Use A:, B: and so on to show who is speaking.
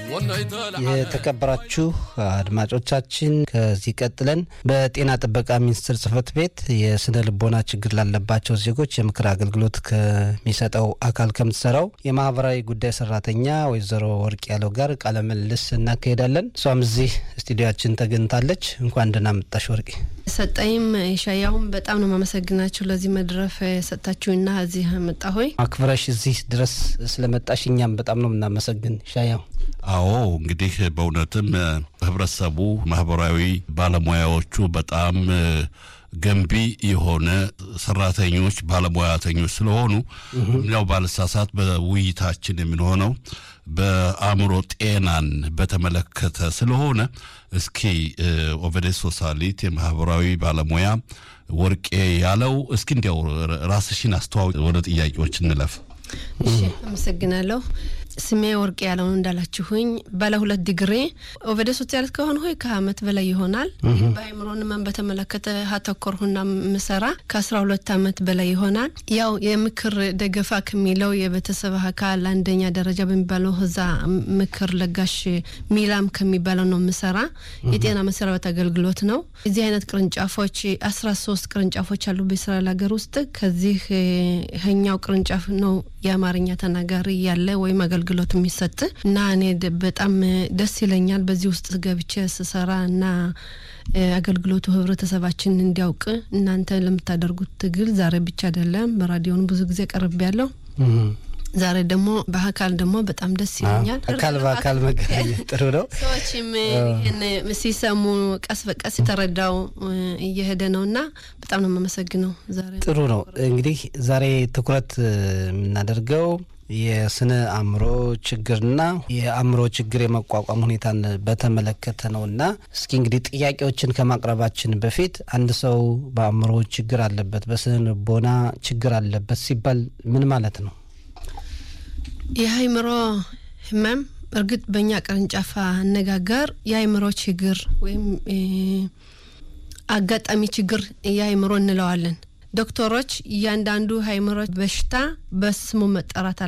A: የተከበራችሁ አድማጮቻችን ከዚህ ቀጥለን በጤና ጥበቃ ሚኒስቴር ጽህፈት ቤት የስነ ልቦና ችግር ላለባቸው ዜጎች የምክር አገልግሎት ከሚሰጠው አካል ከምትሰራው የማህበራዊ ጉዳይ ሰራተኛ ወይዘሮ ወርቅ ያለው ጋር ቃለ ምልልስ እናካሄዳለን። እሷም እዚህ ስቱዲዮችን ተገኝታለች። እንኳን ደህና መጣሽ ወርቄ።
B: ሰጠይም ሻያውም በጣም ነው ማመሰግናችሁ ለዚህ መድረፍ ሰጣችሁና እዚህ መጣ ሆይ
A: አክብረሽ እዚህ ድረስ ስለመጣሽ እኛም በጣም ነው የምናመሰግን ሻያው።
C: አዎ እንግዲህ በእውነትም ህብረተሰቡ ማህበራዊ ባለሙያዎቹ በጣም ገንቢ የሆነ ሰራተኞች ባለሙያተኞች ስለሆኑ ያው ባለሳሳት በውይይታችን የምንሆነው በአእምሮ ጤናን በተመለከተ ስለሆነ እስኪ ኦቨዴ ሶሳሊት የማህበራዊ ባለሙያ ወርቄ ያለው እስኪ እንዲያው ራስሽን አስተዋውቅ። ወደ ጥያቄዎች እንለፍ።
B: እሺ አመሰግናለሁ። ስሜ ወርቅ ያለውን እንዳላችሁኝ ባለ ሁለት ዲግሪ ኦቨደ ሶሲያሊት ከሆን ሆይ ከአመት በላይ ይሆናል። በአይምሮ ህመም በተመለከተ ሀተኮርሁና ምሰራ ከአስራ ሁለት አመት በላይ ይሆናል። ያው የምክር ደገፋ ከሚለው የቤተሰብ አካል አንደኛ ደረጃ በሚባለው እዛ ምክር ለጋሽ ሚላም ከሚባለው ነው ምሰራ። የጤና መሰረበት አገልግሎት ነው። እዚህ አይነት ቅርንጫፎች አስራ ሶስት ቅርንጫፎች አሉ በእስራኤል ሀገር ውስጥ ከዚህ ኛው ቅርንጫፍ ነው የአማርኛ ተናጋሪ ያለ ወይም አገልግሎት የሚሰጥ እና እኔ በጣም ደስ ይለኛል በዚህ ውስጥ ገብቼ ስሰራ እና አገልግሎቱ ህብረተሰባችን እንዲያውቅ እናንተ ለምታደርጉት ትግል ዛሬ ብቻ አይደለም፣ በራዲዮን ብዙ ጊዜ ቀርብ ያለው ዛሬ ደግሞ በአካል ደግሞ በጣም ደስ ይለኛል።
A: አካል በአካል መገናኘት ጥሩ ነው።
B: ሰዎችም ይህን ሲሰሙ ቀስ በቀስ የተረዳው እየሄደ ነው እና በጣም ነው የማመሰግነው። ዛሬ
A: ጥሩ ነው። እንግዲህ ዛሬ ትኩረት የምናደርገው የስነ አእምሮ ችግርና የአእምሮ ችግር የመቋቋም ሁኔታን በተመለከተ ነው እና እስኪ እንግዲህ ጥያቄዎችን ከማቅረባችን በፊት አንድ ሰው በአእምሮ ችግር አለበት፣ በስነ ልቦና ችግር አለበት ሲባል ምን ማለት ነው?
B: የአእምሮ ህመም እርግጥ በእኛ ቅርንጫፍ አነጋገር የአእምሮ ችግር ወይም አጋጣሚ ችግር የአእምሮ እንለዋለን። ዶክተሮች እያንዳንዱ አእምሮ በሽታ በስሙ መጠራት